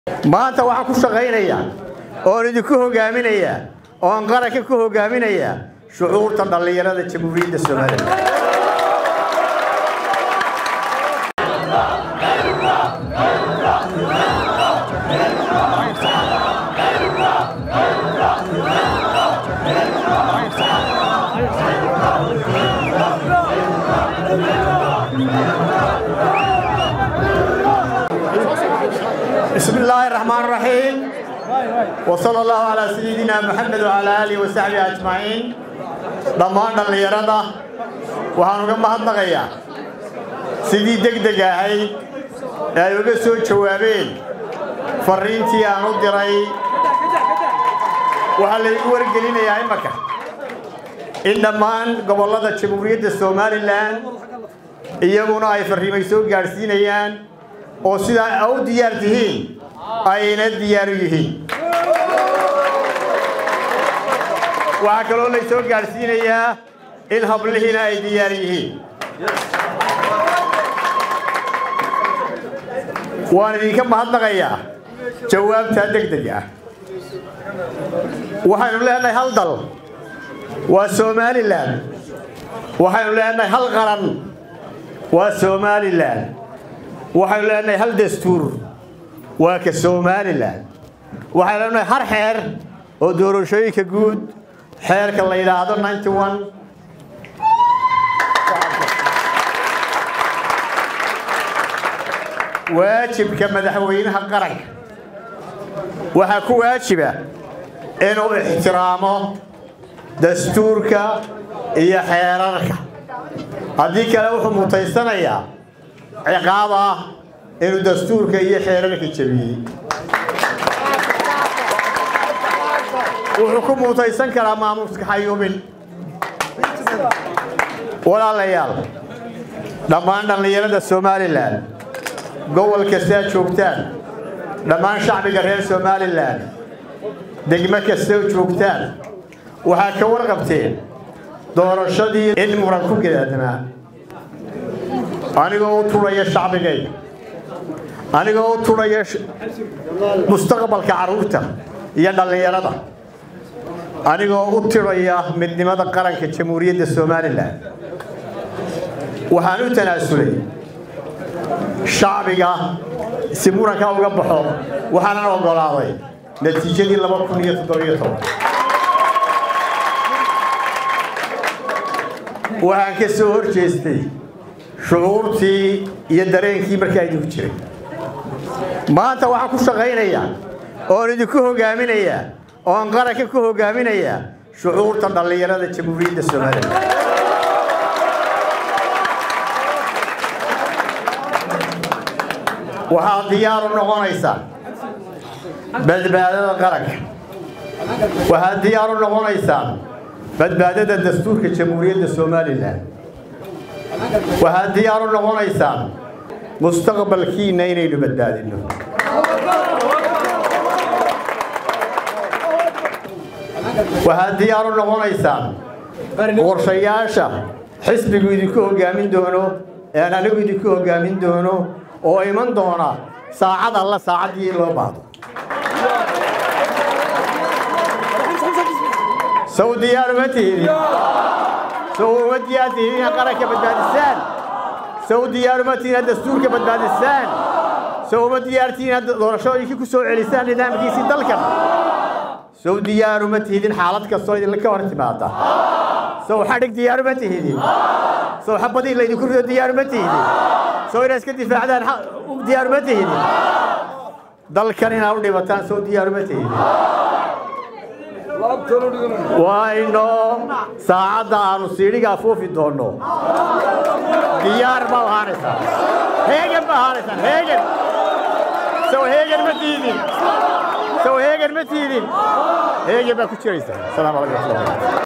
maanta waxaan ku shaqaynayaa oon idinku hogaaminayaa oon qaranka ku hogaaminayaa shucuurta dhallinyarada jamhuuriyadda somalilan بسم الله الرحمن الرحيم وصلى الله على سيدنا محمد وعلى آله وصحبه أجمعين dhammaan dhallinyarada waxaan uga mahadnaqayaa sidii degdeg ahayd ee ay uga soo jawaabeen farriintii aan u diray waxaa laygu wargelinayaa imaka in dhammaan gobollada jamhuuriyadda somalilan iyaguna ay farriimay soo gaadhsiinayaan oo sidaa u diyaar tihiin ayna diyaaru yihiin waxaa kaloo lay soo gaadhsiinayaa in hablihiina ay diyaar yihiin waan idinka mahadnaqayaa jawaabtaa degdeg ah waxaynu leenahay hal dal waa somalilan waxaynu leenahay hal qaran waa somalilan waxaynu leenahay hal dastuur waa ka somalilan waxaynu leenahay har xeer oo doorashooyinka guud xeerka la yidhaahdo ninety one waajibka madaxweynaha qaranka waxaa ku waajiba inuu ixtiraamo dastuurka iyo xeerarka haddii kale wuxuu mutaysanayaa ciqaab ah inuu dastuurka iyo xeerarka jebiyey wuxuu ku muutaysan karaa maamuuska xayuubin walaalayaal dhammaan dhallinyarada somalilan gobol kastaa joogtaan dhammaan shacbiga reer somalilan degmo kastoo joogtaan waxaa ka warqabteen doorashadii in muran ku gadaadnaa anigoo u turaya shacbigayga anigoo u turaya mustaqbalka carruurta iyo dhallinyarada anigoo u tiraya midnimada qaranka jamhuuriyadda somalilan waxaan u tanaasulay shacbiga si muranka uga baxo waxaanan oggolaaday natiijadii laba kun iyo toddobiyo toban waxaan ka soo hor jeestay shucuurtii iyo dareenkii markaa idinku jiray maanta waxaan ku shaqaynayaa oon idinku hogaaminayaa oon qaranka ku hogaaminayaa shucuurta dhallinyarada jamhuuriyadda somalilan waxaad diyaar u noqonaysaa badbaadada qaranka waxaad diyaar u noqonaysaa badbaadada dastuurka jamhuuriyadda somalilan waxaad diyaar u noqonaysaa mustaqbalkiinna inaynu badbaadinno waxaad diyaar u noqonaysaan qorshayaasha xisbigu idinku hogaamin doono ee aan anigu idinku hogaamin doono oo iman doona saacad alla saacaddii loo baahdo sow diyaar uma tihidin sow uma diyaar tihidin inaad qaranka badbaadisaan sow diyaar uma tihidin inaad dastuurka badbaadisaan sow uma diyaar tihidin inaad doorashooyinkii ku soo celisaan nidaamkiisii dalkan sow diyaar uma tihidin xaalad kastoo idinla ka hor timaada sow xadhig diyaar uma tihidin sow xabadii laydinku rido diyaar uma tihidin sow inaad iska difaacdaan diyaar uma tihidin dalkan inaad u dhibataan sow diyaar uma tihidin wayno saacadda aanu siidhiga afuufi doonno diyaar baa ahaanaysaa heegan baa ahaanaysaan heegan sow heegan ma tiidin sow heegan ma tiidin heegan baa ku jiraysaa asalaamu calaykum